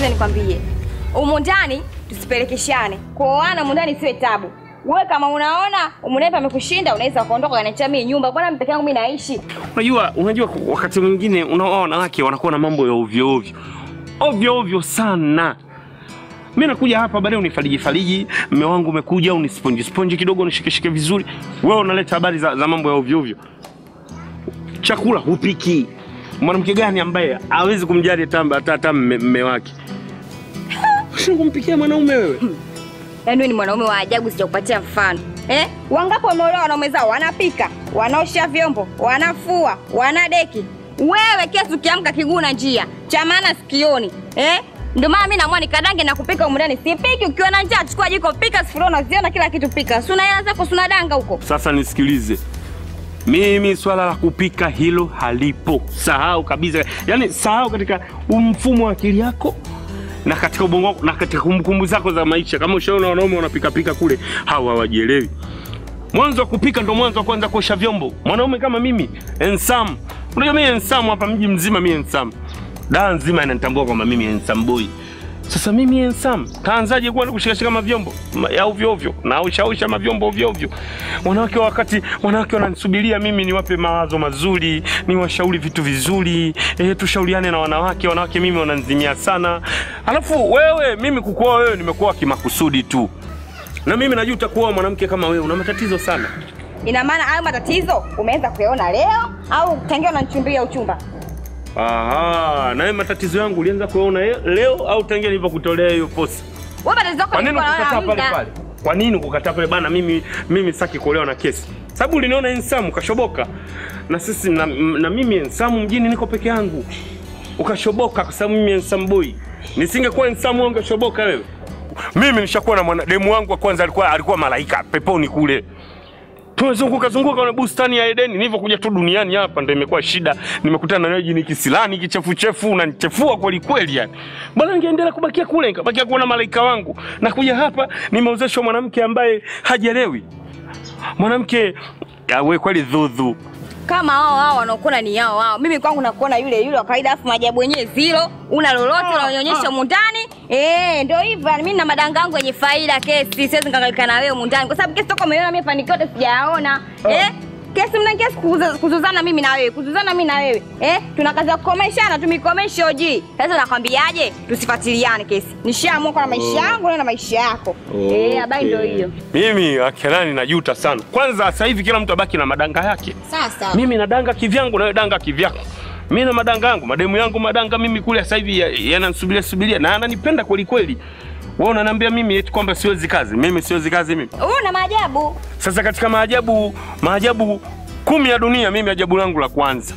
Sikiza nikwambie, umu ndani tusipelekeshane, kuoana umu ndani siwe tabu. Wewe kama unaona umu ndani pamekushinda, unaweza ukaondoka ukaniachia mimi nyumba. Bwana mimi peke yangu mimi naishi. Unajua, unajua wakati mwingine unaona wanawake wanakuwa na mambo ya ovyo ovyo ovyo ovyo sana. Mi nakuja hapa baadaye unifariji fariji, mme wangu umekuja unisponji sponji kidogo unishikeshike vizuri, wewe unaleta habari za, za mambo ya ovyo ovyo. Chakula hupiki. Mwanamke gani ambaye hawezi kumjali hata hata hata mme mme wake? Sio kumpikia mwanaume wewe? Yaani wewe ni mwanaume wa ajabu, sijakupatia mfano. Eh? Wangapi wameolewa wanaume zao wanapika, wanaosha vyombo, wanafua, wanadeki. Wewe kesi ukiamka kiguna njia, cha maana sikioni. Eh? Ndio maana mimi naamua nikadange na kupika humu ndani. Sipiki ukiwa na njaa, chukua jiko pika, sufuria unaziona kila kitu pika. Si una hela zako, si unadanga huko. Sasa nisikilize, mimi swala la kupika hilo halipo, sahau kabisa. Yaani sahau katika mfumo wa akili yako na katika ubongo wako na katika kumbukumbu zako za maisha. Kama ushaona wanaume wanapikapika kule, hawa hawajielewi. Mwanzo wa kupika ndo mwanzo wa kwanza kuosha vyombo. Mwanaume kama mimi ensam, unajua mimi ensam hapa mji mzima, mimi ensam, daa nzima inanitambua kwamba mimi ensam boy. Sasa mimi ensam kaanzaje kuwa kushikashika mavyombo ma- ya ovyo ovyo na ushausha mavyombo ovyo ovyo? Wanawake wakati wanawake wananisubiria mimi niwape mawazo mazuri, niwashauri vitu vizuri, eh, tushauriane na wanawake. Wanawake mimi wananzimia sana, alafu wewe, mimi kukuoa wewe nimekuoa kimakusudi tu, na mimi najua utakuoa mwanamke kama wewe, una matatizo sana. Ina maana hayo matatizo umeanza kuyaona leo au tangia unanichumbia uchumba? Aha, na wewe matatizo yangu ulianza kuona leo au tangia nilipokutolea hiyo posi? Wewe matatizo yako Kwa nini nilikuwa naona ukukataa pale muda. pale? Kwa nini ukukataa pale bana? Mimi mimi sitaki kuolewa na kesi, sababu uliniona ensamu ukashoboka, na sisi na, na mimi ensamu mjini niko peke yangu, ukashoboka kwa sababu mimi ensamu boy. Nisingekuwa ensamu wewe ungeshoboka wewe. Mimi nishakuwa na mwana demu wangu wa kwanza alikuwa alikuwa malaika peponi kule tumezunguka zunguka na bustani ya Edeni. Nilivyokuja tu duniani hapa ndo imekuwa shida, nimekutana na wewe jini kisilani kichefuchefu, unanichefua kweli kweli yani. Bwana, ningeendelea kubakia kule, nikabakia kuona malaika wangu, na kuja hapa nimeozeshwa mwanamke ambaye hajelewi, mwanamke ya we kweli dhudhu. Kama hao hao wanaokuna ni hao hao. Mimi kwangu nakuona yule yule wa kawaida, afu maajabu yenyewe zero, una lolote unaonyesha humu ndani. Eh, ndio hivyo. Mimi na madanga yangu yenye faida kesi, siwezi nikakalika na wewe humu ndani kwa sababu kesi toka umeiona mimi fanikio yote sijayaona. Eh? Kesi mna kesi kuuza- kuzuzana mimi na wewe, kuzuzana mimi na wewe. Eh? Tuna kazi ya kukomeshana, tumikomeshe oji. Sasa nakwambiaje? Tusifuatiliane kesi. Nishaamua kwa na maisha yangu wewe na maisha yako. Eh, habari ndio hiyo. Mimi akelani najuta sana. Kwanza sasa hivi kila mtu abaki na madanga yake. Sasa Mimi nadanga kivyangu na wewe danga kivyako. Mimi na madanga yangu, mademu yangu madanga mimi kule sasa hivi ya- yananisubiria subiria na ananipenda kweli kweli. Wewe unaniambia mimi eti kwamba siwezi kazi. Mimi siwezi kazi mimi. una maajabu. Sasa katika maajabu maajabu kumi ya dunia, mimi ajabu langu la kwanza,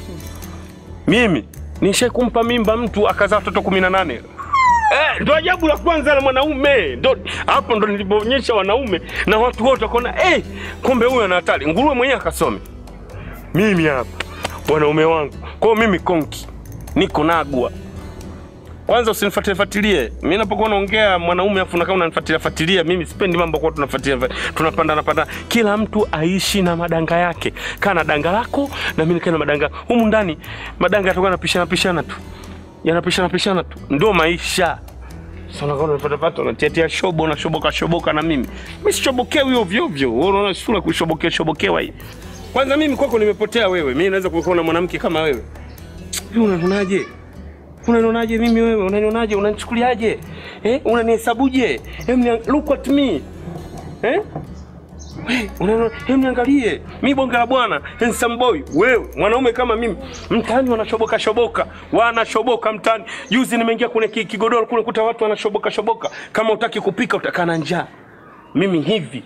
mimi nishai kumpa mimba mtu akazaa watoto kumi na nane. Eh, ndo ajabu la kwanza la mwanaume. Ndo hapo ndo nilipoonyesha wanaume na watu wote wakaona, eh, kumbe huyu ana hatari. Nguruwe mwenyewe akasome. Mimi hapa wanaume wangu, kwa hiyo mimi konki niko nagwa kwanza usinifuatilie fuatilie. Mimi napokuwa naongea mwanaume afu nakaa unanifuatilia fuatilia, mimi sipendi mambo kwa tunafuatilia tunapanda napanda. Kila mtu aishi na madanga yake. Kaa na danga lako na mimi nikae na madanga. Humu ndani madanga yatakuwa yanapishana pishana tu. Yanapishana pishana tu. Ndio maisha. Sasa unakuwa unapata pata unatiatia shobo na shoboka shoboka na mimi. Mimi sichobokewi ovyo ovyo. Wewe unaona sura kushobokea shobokewa hii. Kwanza mimi kwako nimepotea wewe. Mimi naweza kuwa na mwanamke kama wewe. Wewe unanionaje? Unanionaje mimi wewe? Unanionaje? Unanichukuliaje? Eh? Unanihesabuje? Hem ni look at me. Eh? Wewe unaona hem niangalie. Mimi bonge la bwana, handsome boy. Wewe mwanaume kama mimi, mtaani wanashoboka shoboka, wanashoboka mtaani. Juzi nimeingia kwenye ki- kigodoro kule kuta watu wanashoboka shoboka. Kama utaki kupika utakaa na njaa. Mimi hivi.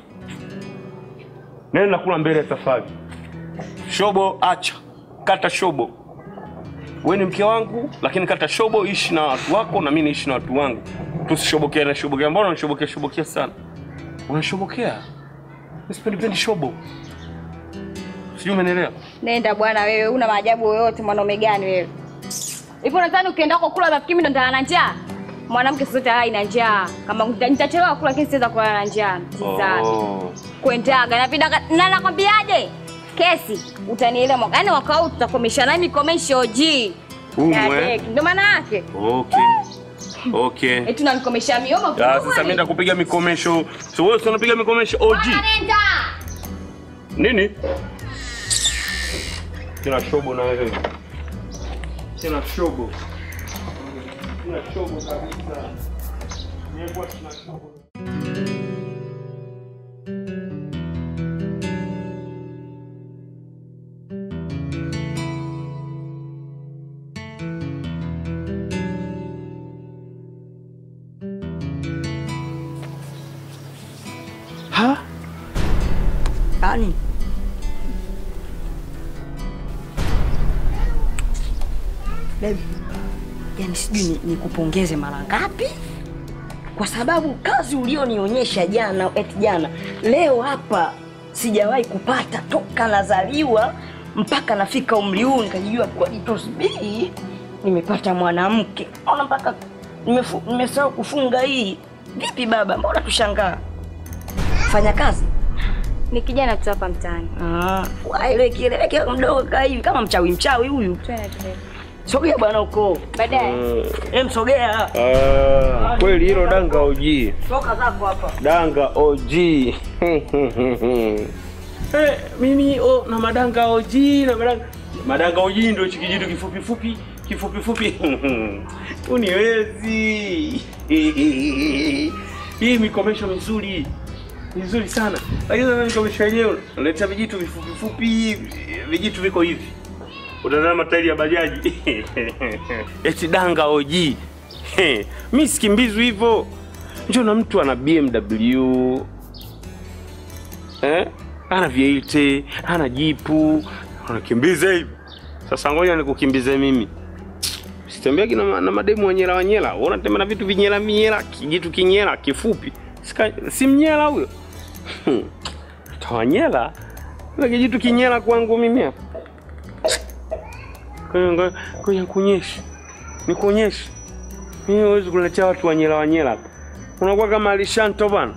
Nenda kula mbele ya safari. Shobo acha. Kata shobo wewe ni mke wangu, lakini kata shobo, ishi na watu wako na mimi niishi na watu wangu. Tusishobokea na shobokea. Mbona unashobokea shobokea sana? Unashobokea? Mimi sipendi pendi shobo. Sijui umenielewa? Nenda bwana wewe, una maajabu yoyote mwanaume gani wewe? Hivi unadhani ukienda huko kula rafiki mimi ndo nitalala na njaa? Mwanamke sote halali na njaa. Kama nita- nitachelewa kula lakini siweza kulala na njaa. Tizani. Oh. Kwendaga na vidanga na nakwambiaje? Kesi utanielewa mwaka. Yaani mwaka huu tutakomesha na mimi komesho G. Humu, Na eh? deki. Ndio maana yake. Okay. Okay. Eti unanikomesha mioma Ah, sasa mimi ndakupiga mikomesho. So wewe si unapiga mikomesho OG. Nenda. Nini? Sina shobo na wewe. Sina shobo. Sina shobo kabisa. Nimekuwa sina shobo. Ha? Yaani baby, yani sijui ni- nikupongeze mara ngapi, kwa sababu kazi ulionionyesha jana, eti jana, leo hapa sijawahi kupata toka nazaliwa mpaka nafika umri huu nikajijua kwa jitosbii nimepata mwanamke. Ona mpaka nimefu- nimesahau kufunga hii. Vipi baba, mbona tushangaa? Fanya kazi Ni kijana tu hapa mtaani. Ah, waile kieleweke mdogo kaa hivi kama mchawi mchawi huyu. Twende twende. Sogea bwana huko. Baadaye. Em, sogea. Ah, kweli hilo danga OG. Toka zako hapa. Danga OG. Eh, mimi oh, na madanga OG na madanga madanga OG ndio hichi kijitu kifupi fupi kifupi fupi. Uniwezi. Hii mikomesho mizuri. Mizuri sana. Lakini sasa mikomesho yenyewe unaleta vijitu vifupi fupi, vijitu viko hivi. Utazama matairi ya bajaji. Eti danga OG. Mi sikimbizwi hivyo. Njoo na mtu ana BMW eh? ana V8 ana jipu anakimbiza hivi. Sasa ngoja nikukimbize mimi, sitembeagi na, ma- na mademu wanyela wanyela. Wewe unatembea na vitu vinyela vinyela, kijitu kinyela kifupi, Sika, si mnyela huyo tawanyela na kijitu kinyela kwangu mimi hapa. Kwa hiyo ngoja- ngoja nikuonyeshe, nikuonyeshe. Mimi huwezi kuletea watu wanyela wanyela hapa, unakuwa kama alishanto bana.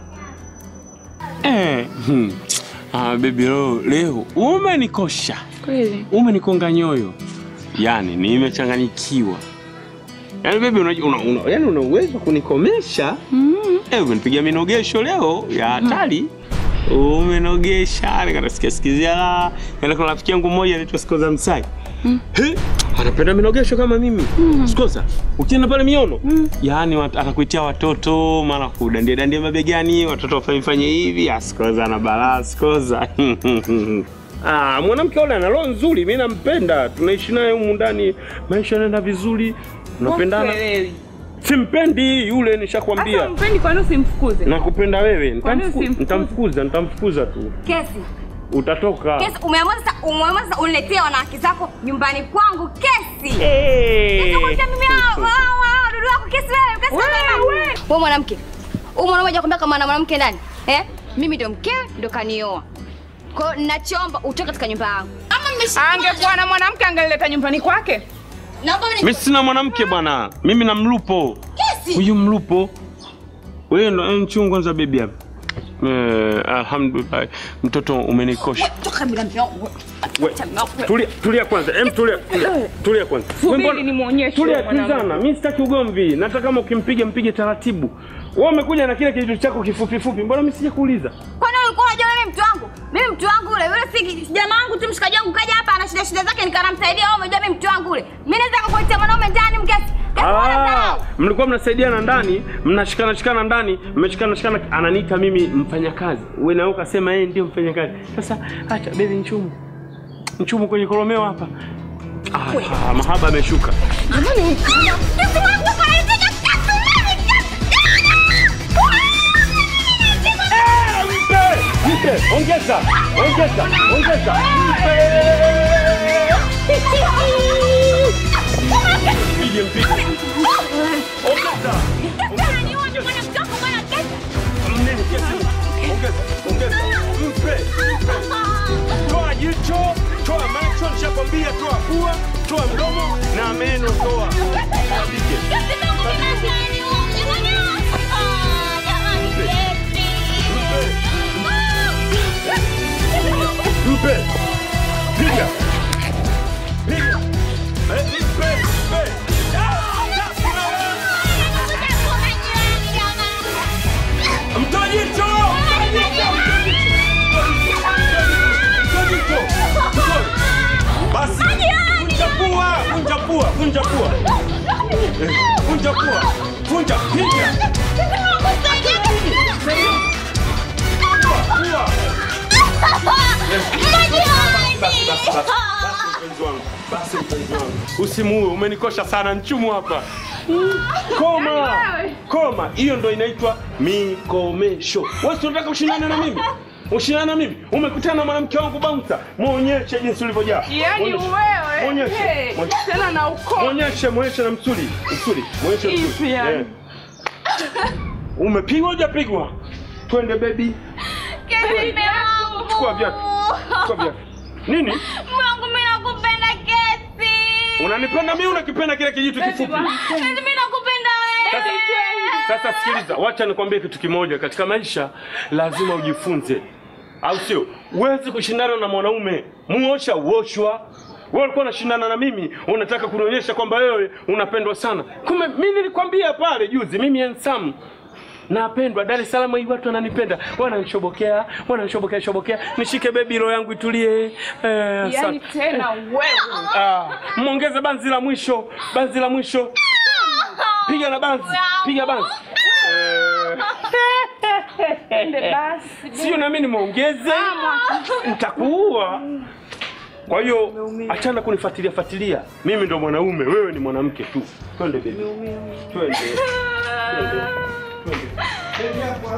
Eh, hmm. Ah, baby leo, leo umenikosha. Kweli. Umenikonga nyoyo. Yaani nimechanganyikiwa. Yaani baby unajua una, una, yaani una uwezo wa kunikomesha. Mm. Eh, umenipigia minogesho leo ya hatari. Umenogesha, nikasikia sikizia. Yaani kuna rafiki yangu mmoja anaitwa Skoza Msai. He, anapenda minogesho kama mimi. Skoza, ukienda pale miono, yaani wat- atakuitia watoto, mara kudandia dandia mabegani, watoto wafanye fanye hivi, ah, Skoza na balaa, Skoza. Ah, mwanamke yule ana roho nzuri, mimi nampenda. Tunaishi naye humu ndani, maisha yanaenda vizuri. Tunapendana. Kweli. Simpendi yule, Hata nishakwambia. mpendi kwa nini usimfukuze? Nakupenda wewe. Kwa nini Nitamfuku- usimfukuze? Nitamfukuza, nitamfukuza tu. Kesi. Utatoka. Kesi umeamua sasa umeamua sasa uniletee wanawake zako nyumbani kwangu kesi. Eh. Nitakuletea mimi hao hao hao wadudu wako kesi wewe kesi wewe. Wewe mwanamke. Huyu mwanaume hajakwambia kama ana mwanamke ndani. Eh? Mimi ndo mkewe ndo kanioa. Kwa hiyo ninachoomba utoke katika nyumba yangu. Ama mmeshika. Angekuwa na mwanamke angelileta nyumbani kwake. Naomba Mimi mni sina mwanamke bwana. Mimi na mlupo. kesi. Huyu mlupo. Wewe ndo mchungu kwanza baby hapa. Eh, alhamdulillah. Mtoto umenikosha. Toka bila mlango. We, tulia, tulia kwanza. Em, tulia, tulia, tulia kwanza. Subiri Wewe mbona- nimuonyeshe Tulia, huyo mwanamke. tizama. Mimi sitaki ugomvi. Nataka kama ukimpiga mpige taratibu. Wewe umekuja na kile kitu chako kifupi fupi. Mbona mimi sija kuuliza? Kwani ulikuwa unajua mimi mtu wangu? Mimi mtu wangu ule, yule si jamaa wangu tu mshikaji wangu kaja hapa ana shida shida zake nikanamsaidia wewe umejua mimi mtu wangu ule. Mimi naweza kukuletea mwanaume ndani mkesi. Kesi Ah, wana mlikuwa mnasaidiana ndani, mnashikana shikana ndani, mmeshikana shikana, ananiita mimi mfanyakazi. Wewe na wewe ukasema yeye ndio mfanyakazi. Sasa acha baby nchumu. Nchumu kwenye kolomeo hapa. Ah, ah, mahaba ameshuka. Eh, mpe! Mpe! Ongeza! Ongeza! Ongeza! Mpe! Mpige, mpige. Ongeza! Mnene, kesi. Ongeza, ongeza. Mpe! Toa jicho, toa macho, nishakwambia toa pua, toa mdomo na meno toa. Kabike. Mpe! Piga! Piga! Eh, Mpe! Mpe! Ah, ah, pua, vunja pua. Eh, Vunja pua. Vunja, piga. Pua. Basi, basi, basi. Basi, mpenzi wangu. Basi, mpenzi wangu. Usimuue, umenikosha sana nchumu hapa. Koma. Koma. Hiyo ndo inaitwa mikomesho. Wewe si unataka ushindane na mimi? Ushindane na mimi? Umekutana na mwanamke wangu bouncer. Muonyeshe jinsi ulivyojaa. Yaani Muonyeshe. wewe Muonyeshe. hey, Muonyeshe. tena na ukoo Muonyeshe, muonyeshe na msuli. Msuli. Muonyeshe Hivi msuli. yani. Eh. Umepigwa hujapigwa? Twende baby. Chukua viatu. Chukua viatu. Nini? Mungu mimi nakupenda kesi. Unanipenda mimi unakipenda kile kijitu kifupi? Mimi nakupenda wewe. Sasa sikiliza, wacha nikwambie kitu kimoja. Katika maisha lazima ujifunze, au sio? Huwezi kushindana na mwanaume, muosha uoshwa. Wewe ulikuwa unashindana na mimi, unataka kunionyesha kwamba wewe unapendwa sana. Kumbe mimi nilikwambia pale juzi, mimi handsome napendwa Dar es Salaam, hii watu wananipenda, wananishobokea, wananishobokea shobokea, nishike bebi, roho yangu itulie. Eh, Yaani asante. tena wewe Ah, mwongeze banzi la mwisho, banzi la mwisho. Piga na banzi, piga banzi. ende basi Sio na mimi nimeongeze, nitakuua. Kwa hiyo achana kunifuatilia fuatilia. Mimi ndo mwanaume, wewe ni mwanamke tu. Twende baby. Twende. Twende. Twende.